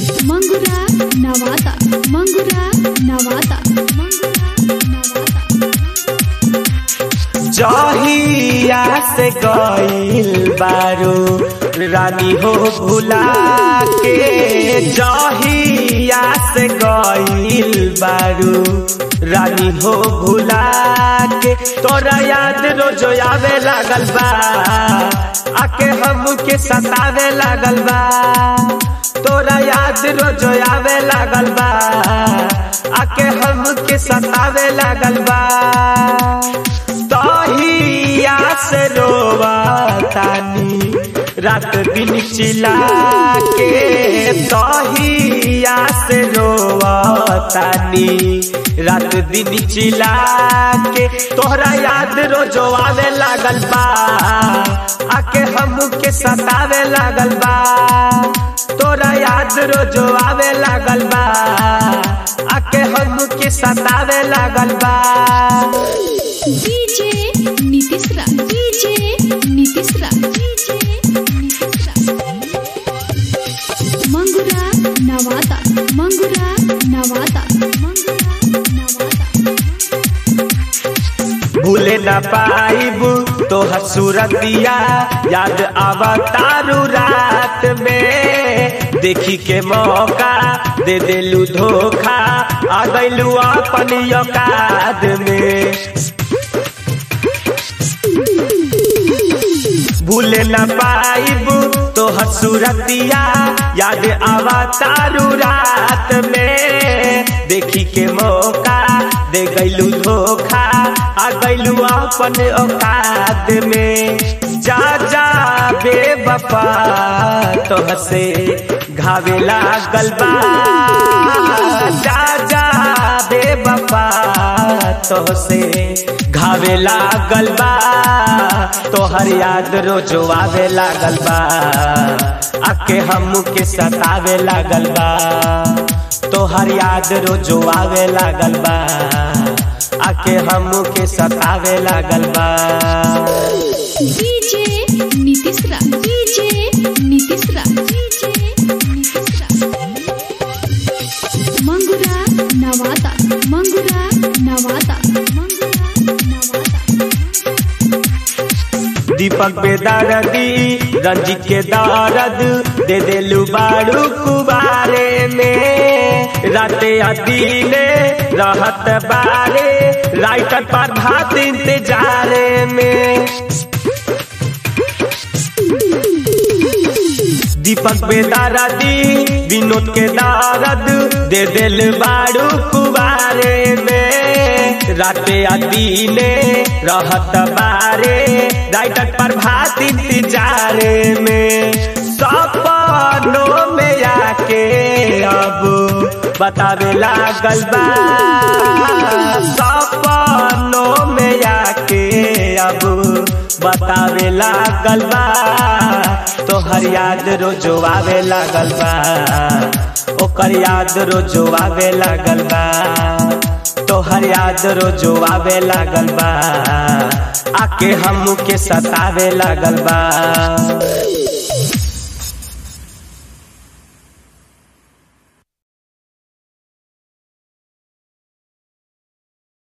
मंगुरा नवाता मंगुरा नवाता मंगुरा नवाता जहिया से गईल बारू रानी हो भुला के जहिया से गईल बारू रानी हो भुला के तोरा याद रोज आवे लागल बा आके हमके सतावे लागल बा तोरा याद रोज आवे लागल बा आके हमके सतावे लागल बा तहिया से रोवा तानी रात दिन चिला के तहिया से रोवा तानी रात दिन चिला के तोहरा याद रोजो आवे लागल बा आके हमके सतावे लागल बा तोरा याद रोजो आवे लागल बा आके हमके सतावे लागल बा डीजे नीतीश रा डीजे नीतीश रा डीजे नीतीश रा मंगुरा नवाता मंगुरा नवाता मंगुरा नवाता भूले न पाइब तो सूरतिया याद आवा तारू रात में देखी के मौका दे देलू धोखा आ गईलू अपन औकात में भूले न पाइब तो सूरतिया याद आवा तारू रात में देखी के मौका दे गईलू धोखा आ गईलू अपन औकात में जा जा बेवफा तो हसे घावे लागल बा जा जा बेवफा तो से घावे लागल बा तोहर याद रोजो आवे लागल बा आके हमके सतावे लागल बा तोहर याद रोजो आवे लागल बा आके हमके सतावे लागल बा डीजे नीतीश रा डीजे नीतीश रा डीजे नीतीश रा मंगुरा नवाता मंगुरा नवाता मंगुरा नवाता दीपक बेदारदी रंजित के दारद दे देलू बारू कुबारे में राते अदीने रहत बारे राइटर पर भात इंतजारे में दीपक बेदारदी विनोद के दारद दे दिल बारू कुबारे में राते अदीने रहत बारे राइटर पर भात इंतजारे में सपनों में आके अब बतावे लागल बा सपनों में आके अब बतावे लागल बा तोहर याद रोजो आवे लागल बा ओकर याद रोजो आवे लागल बा तोहर याद रोजो आवे लागल बा आके हमके सतावे लागल बा